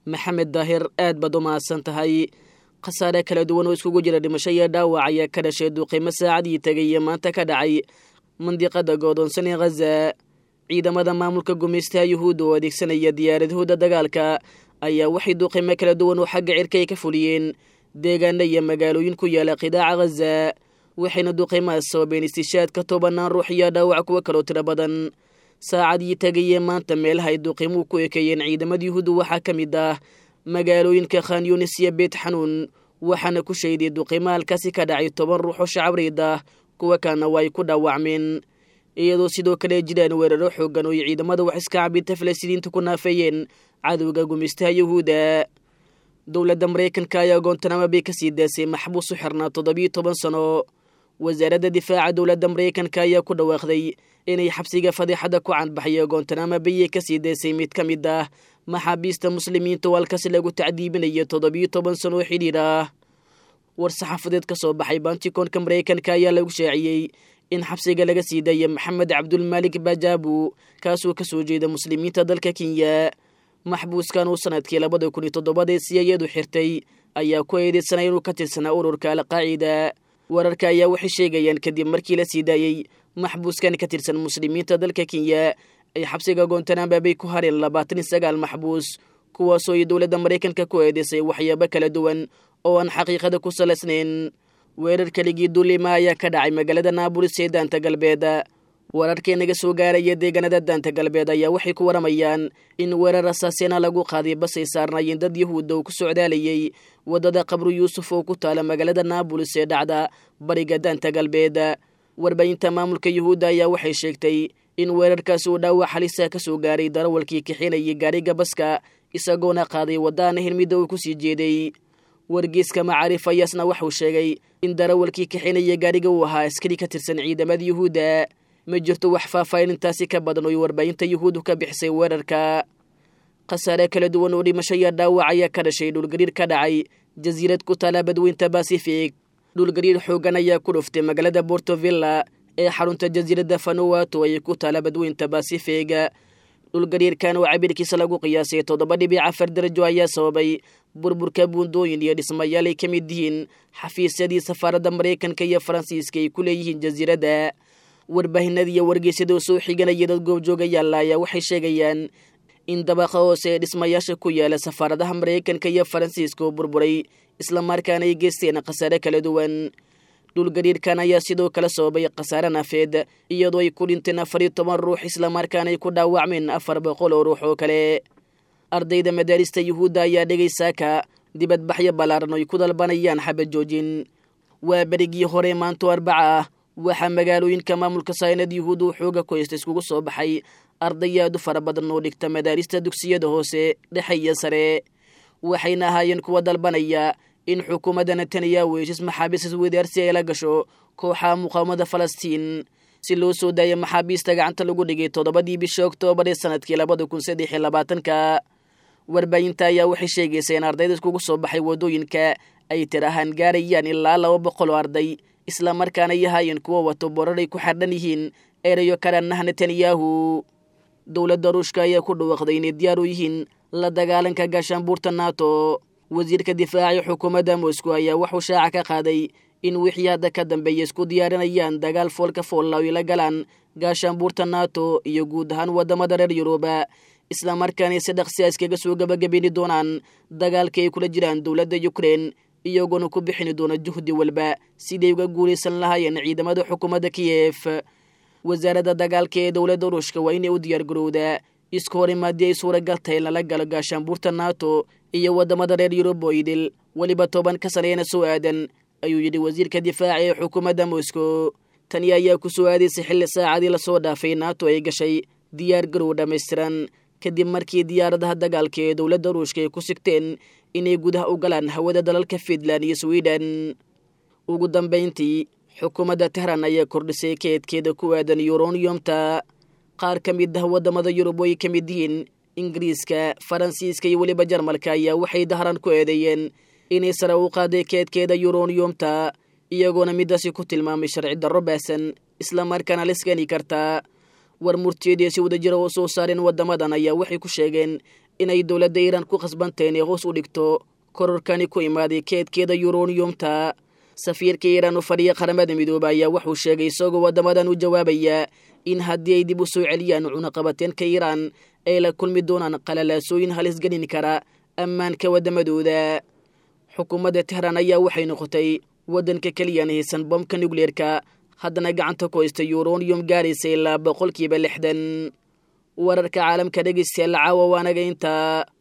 maxamed daahir aad baad u mahadsan tahay khasaare kala duwan oo iskugu jira dhimasho iyo dhaawac ayaa ka dhashay duqeymo saacadii tegay iyo maanta ka dhacay mandiqada goodoonsan ee khaza ciidamada maamulka gumaystaha yuhuudda oo adeegsanaya diyaaradahooda dagaalka ayaa waxay duqeymo kala duwan oo xagga cirka ay ka fuliyeen deegaana iyo magaalooyin ku yaala qidaaca khaza waxayna duqeymahaas sababeen istishaadka tobanaan ruux iyo dhaawac kuwo kaloo tiro badan saacadii tegayee maanta meelaha ay duqeymuhu ku ekeeyeen ciidamada yuhuudda waxaa ka mid ah magaalooyinka khan yunis iyo beet xanuun waxaana ku shayday duqeymo halkaasi ka dhacay toban ruux oo shacabreyd ah kuwa kalena waa ay ku dhaawacmeen iyadoo sidoo kale jiraan weeraro xoogan oo ay ciidamada wax iska cabinta falastiiniinta ku naafeeyeen cadowga gumaystaha yuhuudda dowladda maraykanka ayaa goontanamo bay ka sii daasay maxbuus u xirnaa toddobiyo toban sano wasaaradda difaaca dowladda maraykanka ayaa ku dhawaaqday inay xabsiga fadeexadda ku canbaxayo goontanamo bayay ka sii daysay mid ka mid ah maxaabiista muslimiinta oo halkaasi lagu tacdiibinayo toddobiyo toban sano oo xidhiir ah war saxaafadeed ka soo baxay banticoonka maraykanka ayaa lagu shaaciyey in xabsiga laga sii daaya maxamed cabdulmaalik bajaabu kaasoo ka soo jeeda muslimiinta dalka kenya maxbuuskan uu sanadkii labada kun iyo toddobadee siyayadu xirtay ayaa ku eedeysanay inuu ka tirsanaa ururka alqaacida wararka ayaa waxay sheegayaan kadib markii la sii daayey maxbuuskan ka tirsan muslimiinta dalka kenya ay xabsiga goontanamba bay ku hareen labaatan iyo sagaal maxbuus kuwaasoo ay dowladda maraykanka ku eedeysay waxyaabo kala duwan oo aan xaqiiqada ku salaysnayn weerar keligii duulima ayaa ka dhacay magaalada naabulis ee daanta galbeed wararkii naga soo gaaraya deegaanada daanta galbeed ayaa waxay ku waramayaan in weerar asaaseena lagu qaaday basay saarnaayeen dad yahuudda uu ku socdaalayay waddada qabru yuusuf oo ku taala magaalada naabulis ee dhacda bariga daanta galbeed warbaahinta maamulka yuhuudda ayaa waxay sheegtay in weerarkaasi uu dhaawac halisa ka soo gaaray darawalkii kixinayay gaariga baska isagoona qaaday waddaana hilmidda uu ku sii jeeday wargeyska macaarif ayaasna waxuu sheegay in darawalkii kixinaya gaariga uu ahaa askari ka tirsan ciidamada yuhuudda ma jirto wax faahfaahinintaasi ka badan oo warbaahinta yuhuuddu ka bixisay weerarka khasaare kala duwan oo dhimasho iyo dhaawac ayaa ka dhashay dhulgariir ka dhacay jasiirad ku taala badweynta basifig dhulgariir xoogan ayaa ku dhuftay magaalada bortovilla ee xarunta jasiiradda fanuwato ay ku taala badweynta basifig dhulgariirkan oo cabirkiisa lagu qiyaasay toddoba dhibic afar darajo ayaa sababay burburka buundooyin iyo dhismayaal ay ka mid yihiin xafiisyadii safaaradda maraykanka iyo faransiiska ay ku leeyihiin jasiiradda warbaahinada iyo wargeysyada oo soo xiganaya dad goobjoogayaalla ayaa waxay sheegayaan in dabaqa hoose ee dhismayaasha ku yaala safaaradaha maraykanka iyo faransiiska oo burburay islamarkaana ay geysteen khasaare kala duwan dhulgariirkan ayaa sidoo kale sababay khasaare nafeed iyadoo ay ku dhinteen afar iyo toban ruux islamarkaana ay ku dhaawacmeen afar boqol oo ruux oo kale ardayda madaarista yuhuudda ayaa dhegay saaka dibadbaxyo ballaaran oo ay ku dalbanayaan xabad joojin waa berigii hore maanto arbaca ah waxaa magaalooyinka maamulka saynad yuhuud uu xooga ku haysta iskugu soo baxay arday aad u fara badan oo dhigta madaarista dugsiyada hoose dhexe iyo sare waxayna ahaayeen kuwa dalbanaya in xukuumadda netanyahu heshiis maxaabiistas wadaarsi ay la gasho kooxaha muqaawamada falastiin si loo soo daaya maxaabiista gacanta lagu dhigay toddobadii bisha oktoobar ee sanadkii labada kun saddex iyo labaatanka warbaahinta ayaa waxay sheegaysa in ardayda iskugu soo baxay waddooyinka ay tir ahaan gaarayaan ilaa laba boqol oo arday islamarkaana yahaayeen kuwa wato boraray ku xardhan yihiin erayo karanah netanyahu dowladda ruushka ayaa ku dhawaaqday inay diyaar u yihiin la dagaalanka gaashaanbuurta nato wasiirka difaaca xukuumadda moscow ayaa wuxuu shaaca ka qaaday in wixii hadda ka dambeeya isku diyaarinayaan dagaal foolka foolla ay la galaan gaashaanbuurta nato iyo guud ahaan waddamada reer yuruba islamarkaana si dhaqsi a iskaga soo gabagabayni doonaan dagaalka ay kula jiraan dowladda ukrein iyagoona ku bixini doona juhdi walba siday uga guulaysan lahaayeen ciidamada xukuumadda kiyef wasaaradda dagaalka ee dowladda ruushka waa inay u diyaargarowdaa isku horimaadii ay suuragal tahay in lala galo gaashaanbuurta nato iyo waddamada reer yurub oo idil weliba toban ka saneeyana soo aadan ayuu yidhi wasiirka difaaca ee xukuumadda moscow tani ayaa ku soo aadaysay xilli saacadii lasoo dhaafay nato ay gashay diyaar garow dhammaystiran kadib markii diyaaradaha dagaalka ee dowladda ruushka ay ku sigteen inay gudaha u galaan hawada dalalka fiinland iyo sweden ugu dambayntii xukuumadda tehran ayaa kordhisay keedkeeda ku aadan yuroniyomta qaar ka mid ah waddamada yurub oo ay ka mid yihiin ingiriiska faransiiska iyo weliba jarmalka ayaa waxay dahran ku eedeeyeen inay sare u qaaday keedkeeda yuroniyomta iyagoona midaasi ku tilmaamay sharci darro baasan islamarkaana lisgani kartaa war murtiyeed ee si wadajira oo soo saareen waddamadan ayaa waxay ku sheegeen inay dowladda iiraan ku khasbantay inay hoos u dhigto kororkani ku imaaday keedkeeda yuroniyumta safiirka iiraan u fadhiya qaramada midoobe ayaa wuxuu sheegay isagoo waddamadan u jawaabaya in haddii ay dib u soo celiyaan cunaqabateenka iiraan ay la kulmi doonaan qalalaasooyin halisgelin kara ammaanka waddamadooda xukuumadda tehraan ayaa waxay noqotay waddanka keliyaan haysan bombka nukleerka haddana gacanta ku haysta yuroniyum gaaraysa ilaa boqolkiiba lixdan wararka caalamka dhegeystayaal caawa waanaga intaa